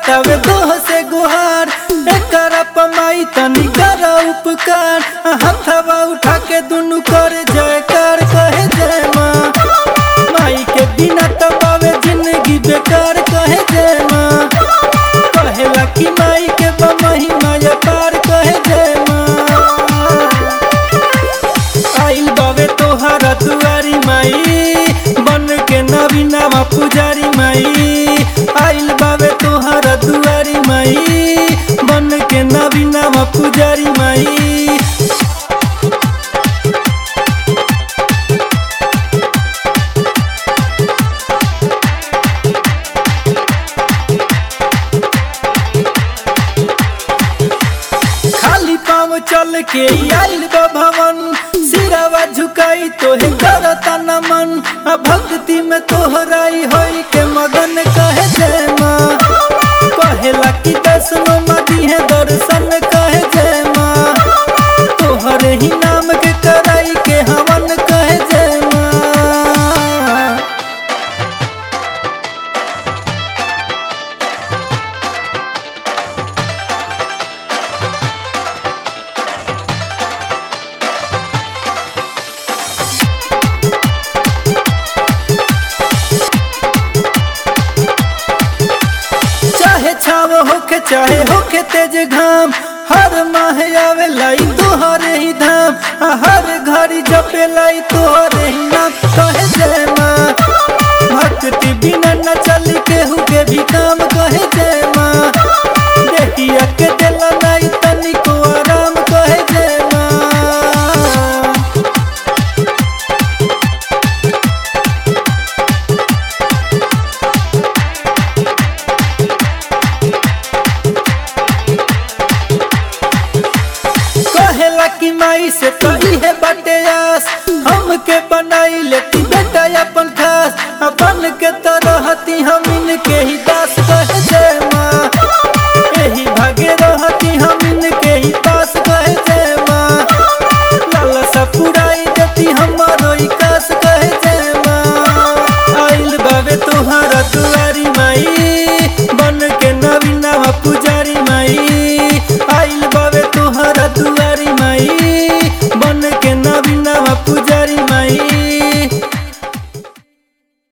करतावे दोह से गुहार एकर पमाई तनी कर उपकार हथवा उठा के दुनु कर जयकार कहे जय माँ माई के बिना तबावे जिंदगी बेकार कहे जय माँ कहेला कि माई के बमही माया पार कहे जय माँ आइल बावे तोहरा दुआरी माई बन के नवी नामा पुजारी माई आइल बावे तोहरा दुआरी माई बन के नवी नामा पुजारी माई खाली पाँव चल के आइल बा भवन सिरावा झुकाई तोहे करता नमन आ भक्ति में तोहराई होई के मगन कहे जय माँ कहेला कि दसनो मदी है दर्शन कहे जय माँ तोहरे ही नाम के कराई के हवन कहे जय माँ चाहे छाव होके चाहे होके तेज घाम हर माह आवे लाई तोहरे ही धाम आ हर घड़ी जपे लाई तोहरे ही नाम कहे जय माँ भक्ति बिना न चली केहू के भी काम कहे जय माँ देखिया के दिला नाई तनिको आराम कहे जय माँ कहेला कि माई से कही है बटे आस हमके बनाई लेती बेटा अपन खास अपन के तरहती हम इनके ही दास कहे जय माँ यही भागे रहती हम इनके ही पास कहे जय माँ लाला सा पुराई देती हमारो ही कास कहे जय माँ आइल बाबे तुहारा दुआरी